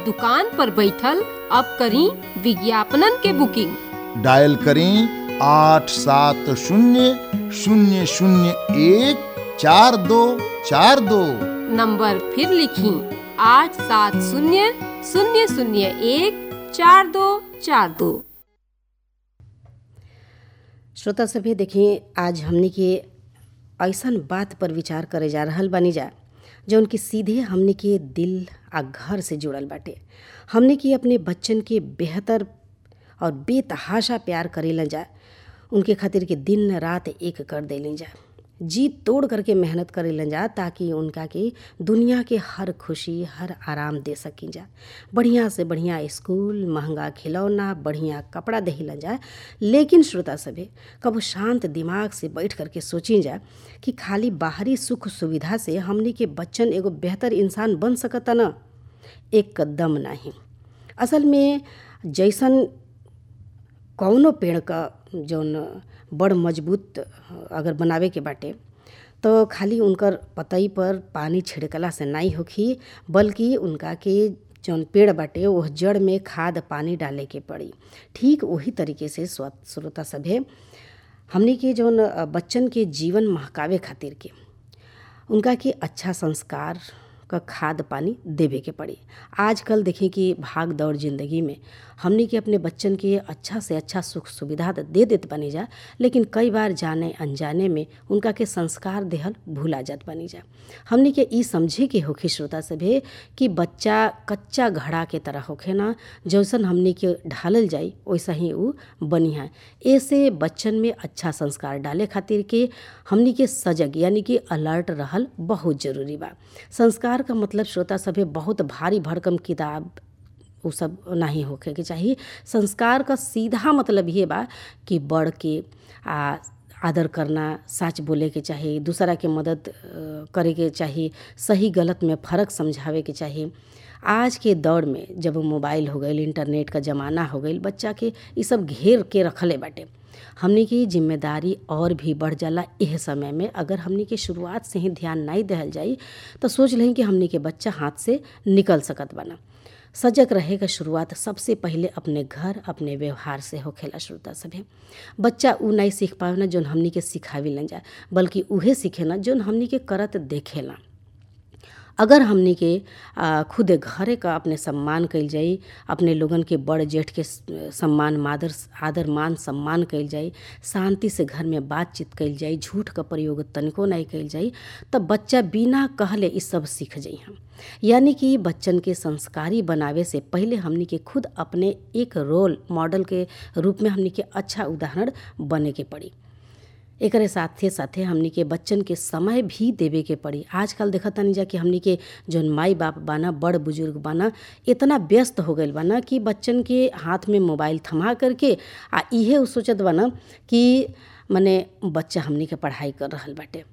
दुकान पर बैठल अब करी विज्ञापनन के बुकिंग डायल करें आठ सात शून्य शून्य शून्य एक चार दो चार दो नंबर फिर लिखी आठ सात शून्य शून्य शून्य एक चार दो चार दो श्रोता सभे देखिए आज हमनी के ऐसन बात पर विचार करे जा रहल बानी जा जौन कि सीधे हमनी के दिल आ घर से जुड़ल बाटे हमनी के अपने बच्चन के बेहतर और बेतहाशा प्यार करेलन जा उनके खातिर के दिन रात एक कर देलन जा जी तोड़ करके मेहनत करेलन जा ताकि उनका के दुनिया के हर खुशी हर आराम दे सकी जा बढ़िया से बढ़िया स्कूल महंगा खिलौना बढ़िया कपड़ा देहिलन जा लेकिन श्रोता सभे कबो शांत दिमाग से बैठ करके सोची जा कि खाली बाहरी सुख सुविधा से हमनी के बच्चन एगो बेहतर इंसान बन सकता न एक कदम नहीं असल में जैसन कौनो पेड़ का जौन बड़ मजबूत अगर बनावे के बाटे तो खाली उनकर पतई पर पानी छिड़कला से नहीं होखी बल्कि उनका के जौन पेड़ बाटे वह जड़ में खाद पानी डाले के पड़ी ठीक वही तरीके से स्व श्रोता सभे हमनी के जौन बच्चन के जीवन महकावे खातिर के उनका के अच्छा संस्कार का खाद पानी देवे के पड़ी आजकल देखें कि भाग दौड़ जिंदगी में हमनी के अपने बच्चन के अच्छा से अच्छा सुख सुविधा तो दे देत बनी जा लेकिन कई बार जाने अनजाने में उनका के संस्कार देहल भूला जात बनी जा हमनी के ई समझे के होखे श्रोता सभे कि बच्चा कच्चा घड़ा के तरह होखे ना जैसन हमनी के ढालल जाई वैसा ही ऊ बनिहा ऐसे बच्चन में अच्छा संस्कार डाले खातिर के हमनी के सजग यानी कि अलर्ट रहल बहुत जरूरी बा संस्कार का मतलब श्रोता सभे बहुत भारी भरकम किताब उ सब नहीं होखे के चाही संस्कार का सीधा मतलब ये बा कि बड़ के आ आदर करना सच बोले के चाही दूसरा के मदद करे के चाही सही गलत में फ़र्क समझावे के चाही आज के दौर में जब मोबाइल हो गई इंटरनेट का ज़माना हो गई बच्चा के ये सब घेर के रखले बाटे हमनी की जिम्मेदारी और भी बढ़ जाला एह समय में अगर हमनी के शुरुआत से ही ध्यान नहीं दहल जाई तो सोच लें कि हमनी के बच्चा हाथ से निकल सकत बना सजग रहे का शुरुआत सबसे पहले अपने घर अपने व्यवहार से होखेला श्रोता सभे बच्चा उ नहीं सीख पावे ना जोन हमनी के सिखावी न जाए बल्कि उहे सीखे ना जोन हमनी के करत देखेला अगर हमनी के खुद घरे का अपने सम्मान कइल जाई अपने लोगन के बड़ जेठ के सम्मान मादर आदर मान सम्मान कइल जाई शांति से घर में बातचीत कइल जाई झूठ का प्रयोग तनिको नहीं कइल जाई तब बच्चा बिना कहले ई सब सीख जाई हम यानी कि बच्चन के संस्कारी बनावे से पहले हमनी के खुद अपने एक रोल मॉडल के रूप में हमनी के अच्छा उदाहरण बने के पड़ी एकरे साथे साथे हमनी के बच्चन के समय भी देवे के पड़ी आजकल देखत तनी जा कि हमनी के जौन माई बाप बाना बड़ बुजुर्ग बाना इतना व्यस्त हो गईल बाना कि बच्चन के हाथ में मोबाइल थमा करके आ इहे उ सोचत बाना कि मने बच्चा हमनी के पढ़ाई कर रहल बाटे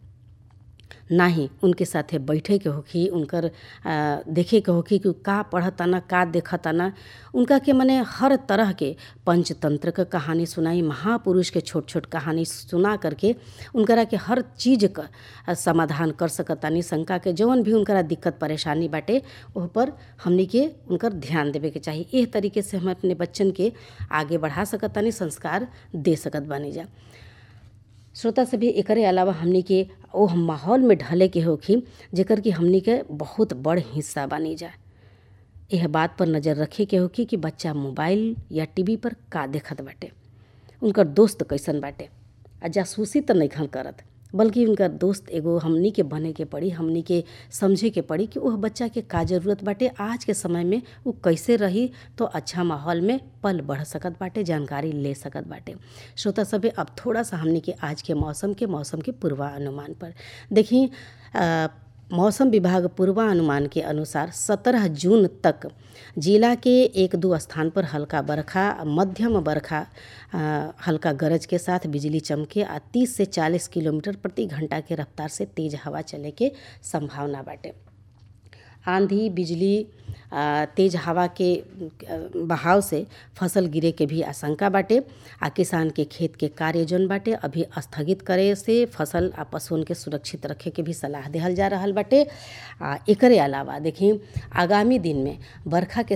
नाही उनके साथे बैठे के होखी उनकर आ, देखे के होखी कि का पढ़ताना का देखताना उनका के मने हर तरह के पंचतंत्र का कहानी सुनाई महापुरुष के छोट छोट कहानी सुना करके उनकरा के हर चीज का समाधान कर सकतानी शंका के जौन भी उनकरा दिक्कत परेशानी बाटे ओह पर हमनी के उनकर ध्यान देवे के चाही एह तरीके से हम अपने बच्चन के आगे बढ़ा सकतानी संस्कार दे सकत बानी जा श्रोता सभी एकरे अलावा हमनी के ओह माहौल में ढले के होखी जेकर कि हमनी के बहुत बड़ हिस्सा बनी जा यह बात पर नज़र रखे के होखी कि बच्चा मोबाइल या टीवी पर का देखत बाटे उनकर दोस्त कैसन बाटे आ जासूसी तो नहीं करत बल्कि उनकर दोस्त एगो हमनी के बने के पड़ी हमनी के समझे के पड़ी कि वह बच्चा के का जरूरत बाटे आज के समय में वो कैसे रही तो अच्छा माहौल में पल बढ़ सकत बाटे जानकारी ले सकत बाटे श्रोता सभे अब थोड़ा सा हमनी के आज के मौसम के मौसम के पूर्वानुमान पर देखी मौसम विभाग पूर्वानुमान के अनुसार 17 जून तक जिला के एक दो स्थान पर हल्का बरखा मध्यम बरखा हल्का गरज के साथ बिजली चमके आ 30 से 40 किलोमीटर प्रति घंटा के रफ्तार से तेज हवा चले के संभावना बाटे आंधी बिजली तेज हवा के बहाव से फसल गिरे के भी आशंका बाटे आ किसान के खेत के कार्य जौन बाटे अभी स्थगित करे से फसल आ पशुओं के सुरक्षित रखे के भी सलाह देहल जा रहल बाटे आ एकरे अलावा देखी आगामी दिन में बरखा के